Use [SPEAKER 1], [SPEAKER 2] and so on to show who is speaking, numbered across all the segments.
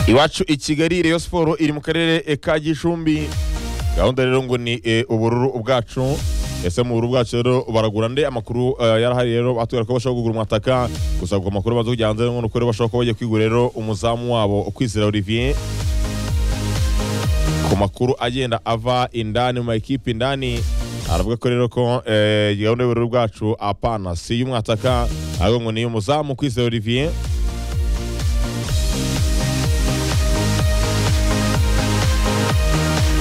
[SPEAKER 1] iwacu i kigali reyo siporo iri mu karere e, ka gicumbi gahunda rero ngo ni e, ubururu bwacu ese mu bururu bwacu rero baragura nde amakuru eh, yarahari rero batubwira ko bashobora kugura umutaka gusa ku makuru baza kujya hanze ngo ni uko rero bashobora kuba bagiye kwigura rero umuzamu wabo kwizera olivier ku makuru agenda ava indani mu makipe indani aravuga ko rero ko eh, gahunda y'ubururu bwacu apana si y'umwataka ahubwo ngo ni umuzamu kwizera olivier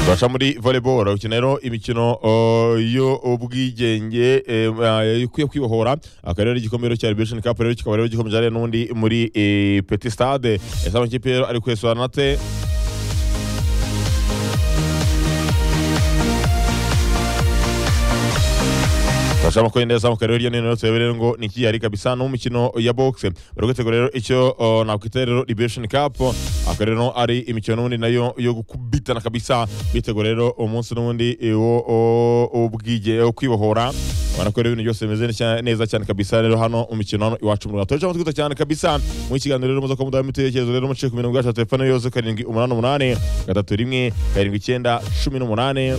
[SPEAKER 1] turaca muri volleyball ukina rero imikino uh, y'ubwigenge eh, ikwiye kwibohora akaba rero igikombe rero cya Liberation Cup rero kikaba rero gikomeje hari n'undi muri eh, Petit Stade ese amakipe rero ari kwesurana ate Turashaka ko neza mu karere y'inene yose rero ngo ni kiyari kabisa no mukino ya box bari gutegura rero icyo uh, nakwita rero Liberation Cup akaba rero ari imikino n'ubundi nayo yo gukubitana kabisa bitegura rero umunsi n'ubundi eh, wo wo- ubwige wo kwibohora ubona ko rero ibintu byose bimeze neza- neza cyane kabisa rero hano mu mikino hano iwacu mu Rwanda turashaka amatwi cyane kabisa mu kiganiro rero muza ko mudaha imitekerezo rero muciye ku mirongo yacu ya telefone yose karindwi umunani umunani gatatu rimwe karindwi icyenda cumi n'umunani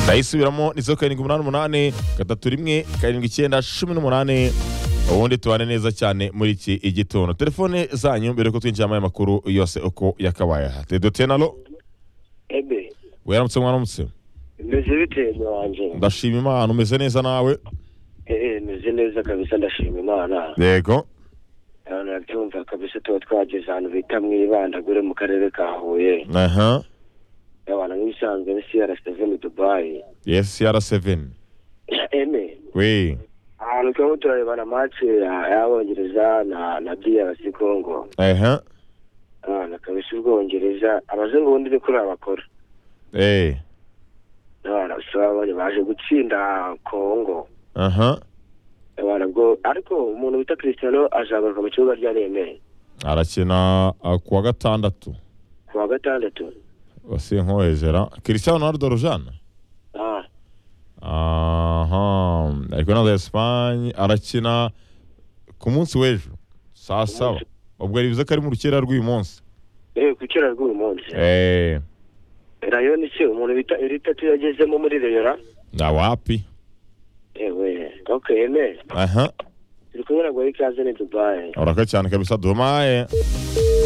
[SPEAKER 1] ndayisubiramo ni zeru karindwi umunani umunani gatatu rimwe karindwi icyenda cumi n'umunani ubundi tubane neza cyane muri iki gitondo telefone zanyu mbere yuko twinjiramo aya makuru yose uko yakabaye aha tedotenalo
[SPEAKER 2] ebe
[SPEAKER 1] wiramutse mwaramutse
[SPEAKER 2] meze bite mwanjye
[SPEAKER 1] ndashima imana umeze neza nawe
[SPEAKER 2] eee meze neza kabisa ndashima imana
[SPEAKER 1] yego
[SPEAKER 2] urabyumva kabisa tuba twageze ahantu bita mwibandagure mu karere ka huye
[SPEAKER 1] aha
[SPEAKER 2] abantu nk'ibisanzwe ni crc mu dubayi
[SPEAKER 1] yes cr7
[SPEAKER 2] eme
[SPEAKER 1] we
[SPEAKER 2] ahantu turimo turarebana match ya- y'abongereza na na drc congo
[SPEAKER 1] aha
[SPEAKER 2] abana kabisa ubwongereza abazungu bundi ni kuri abakora
[SPEAKER 1] eh
[SPEAKER 2] abana babonye baje gutsinda congo
[SPEAKER 1] aha
[SPEAKER 2] abana bwo ariko umuntu wita christiano azagaruka mu kibuga rya remera
[SPEAKER 1] arakina uh, kuwa gatandatu
[SPEAKER 2] ku wa gatandatu
[SPEAKER 1] basinkohejera cristiano ronaldo rujana
[SPEAKER 2] Ah,
[SPEAKER 1] aha ariko na Espagne arakina ku munsi w'ejo saa saba ubwo bivuze ko ari mu rukera rw'uyu munsi
[SPEAKER 2] eh ku kera rw'uyu munsi
[SPEAKER 1] eh
[SPEAKER 2] rayon iki umuntu bita eritatu yagezemo muri reyora
[SPEAKER 1] na wapi
[SPEAKER 2] ewe okay eme
[SPEAKER 1] aha
[SPEAKER 2] turi kumwe na gori kaze ni dubayi
[SPEAKER 1] uraka cyane kabisa domaye